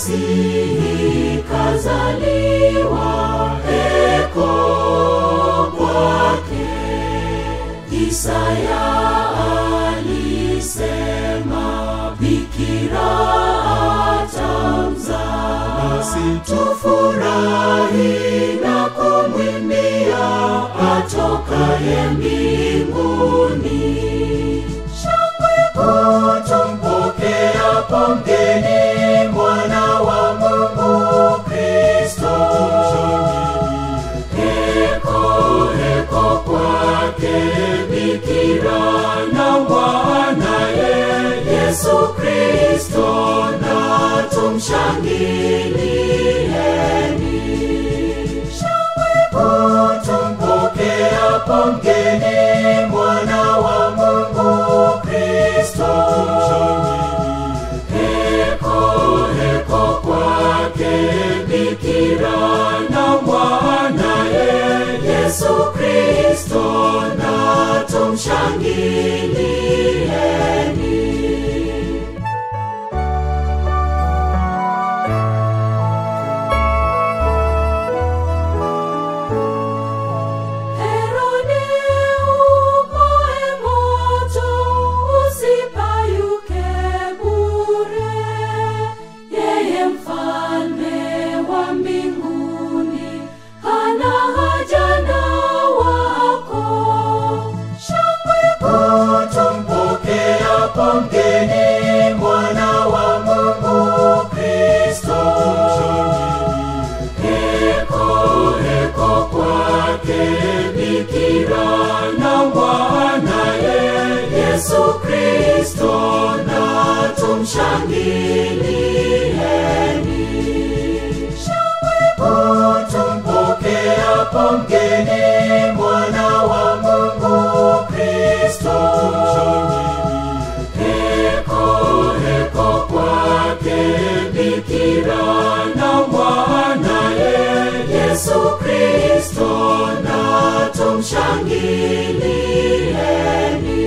Masihi kazaliwa heko kwake. Isaya alisema bikira atamzaa, nasi tufurahi na kumwimbia atokaye mbinguni. Shangwe kuu tumpokea, pongeni mwana wa Mungu Kristo. Heko heko kwake bikira na mwanaye Yesu Kristo, na tumshangilieni. Shangwe kuu tumpokea, pongeni mwana wa Mungu Kristo. Heko heko kwake bikira na mwanaye Yesu Kristo, na tumshangilieni. Herode upoe moto, usipayuke bure. Yeye mfalme wa mbinguni hana haja na wako. Shangwe kuu tumpokea, pongeni mwana wa Mungu Kristo. Heko heko kwake bikira na mwanaye Yesu Kristo, na tumshangilieni. Shangwe kuu tumpokea, pongeni mwana wa Mungu Kristo. Heko heko kwake bikira na mwanaye Yesu Kristo, na tumshangilieni.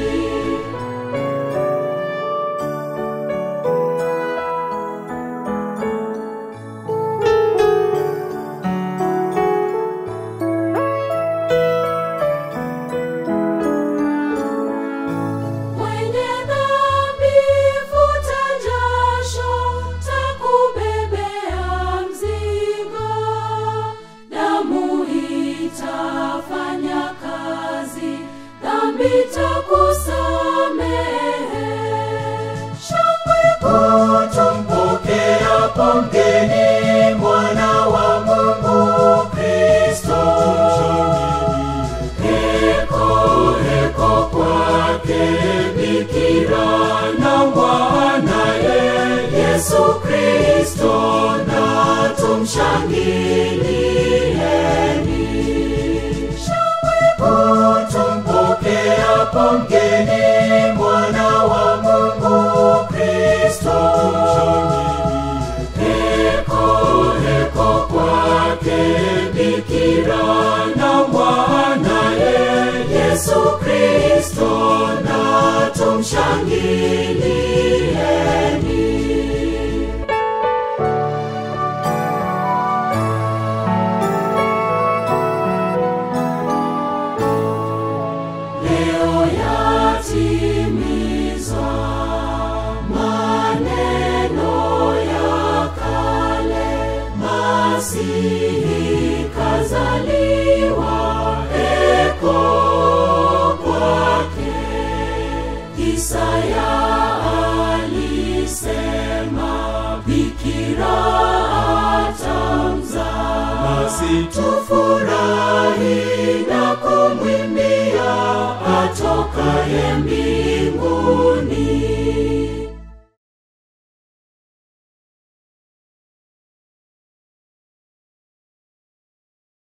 Mwenye dhambi futa jasho, takubebea mzigo. Damu itafanya kazi, dhambi takusamehe. Shangwe kuu tumpokea, pongeni mwana wa Mungu Kristo. Heko heko kwake bikira na mwanaye Yesu Kristo, na tumshangilieni. Shangwe kuu tumpokea, pongeni mwana wa Mungu Kristo. Heko heko kwake bikira na mwanaye Yesu Kristo, na tumshangilieni. Leo yatimizwa maneno ya kale, Masihi kazaliwa heko kwake. Isaya alisema bikira atamzaa, nasi tufurahi na kumwimbia atokaye mbinguni.